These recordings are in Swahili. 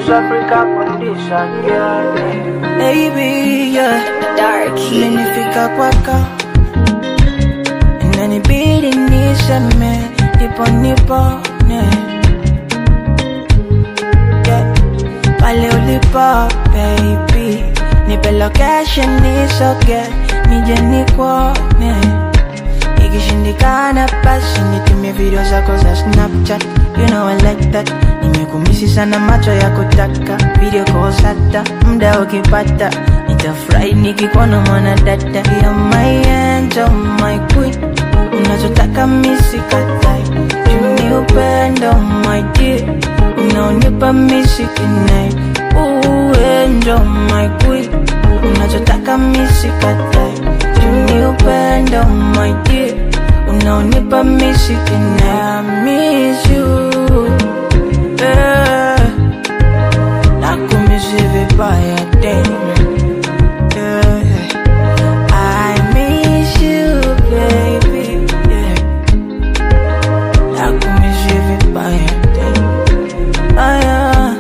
Africa condition, yeah. Baby, yeah. Darky. Imenifika kwako inanibidi niseme nipo nipone yeah. pale ulipo baby nipe location nisoge nije nikuone ikishindikana basi nitumie video zako za snapchat you know I like that nimekumisi sana macho ya kutaka video calls hata muda ukipata nitafurahi nikikuona mwana dada ya my angel my queen unachotaka misikatai juni upendo my dear unaonipa misikinai uendo my queen unachotaka misikatai juni upendo my dear unaonipa misikinai I miss you yeah. nakumisi vibaya damn yeah. I miss you, baby. Yeah. Nakumiss you vibaya, damn. Ah, yeah.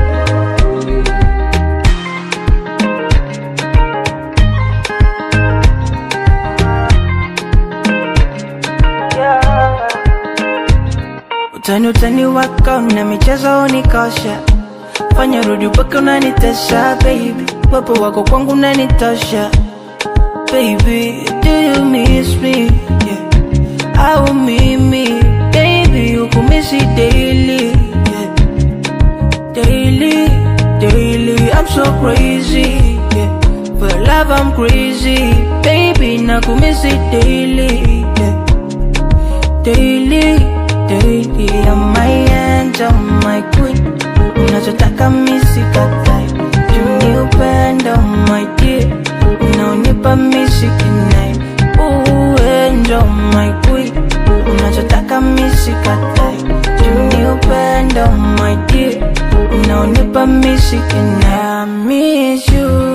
Utani utani wako na michezo unikosha, fanya rudi upaka unanitesha baby, wapo wako kwangu unanitosha baby, do you miss me? Yeah. Au mimi, baby, ukumisi daily, yeah. Daily, daily, I'm so crazy, yeah. For love I'm crazy, baby, nakumisi daily, yeah. Daily, daily, I'm my angel, my queen. Unachotaka misikatai, juni upendo, my dear. Unaonipa misikinai, uendo, my queen. Unachotaka misikatai, juni upendo, my dear. Unaonipa misikinai, I miss you,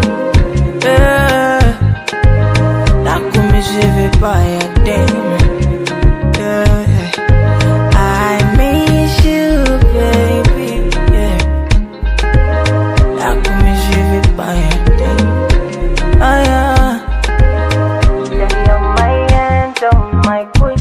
yeah. Nakumisi vibaya, damn. Yeah. I miss you, baby. Yeah. Nakumiss you vibaya, damn. Ah, yeah. Yeah, you're my angel, my queen.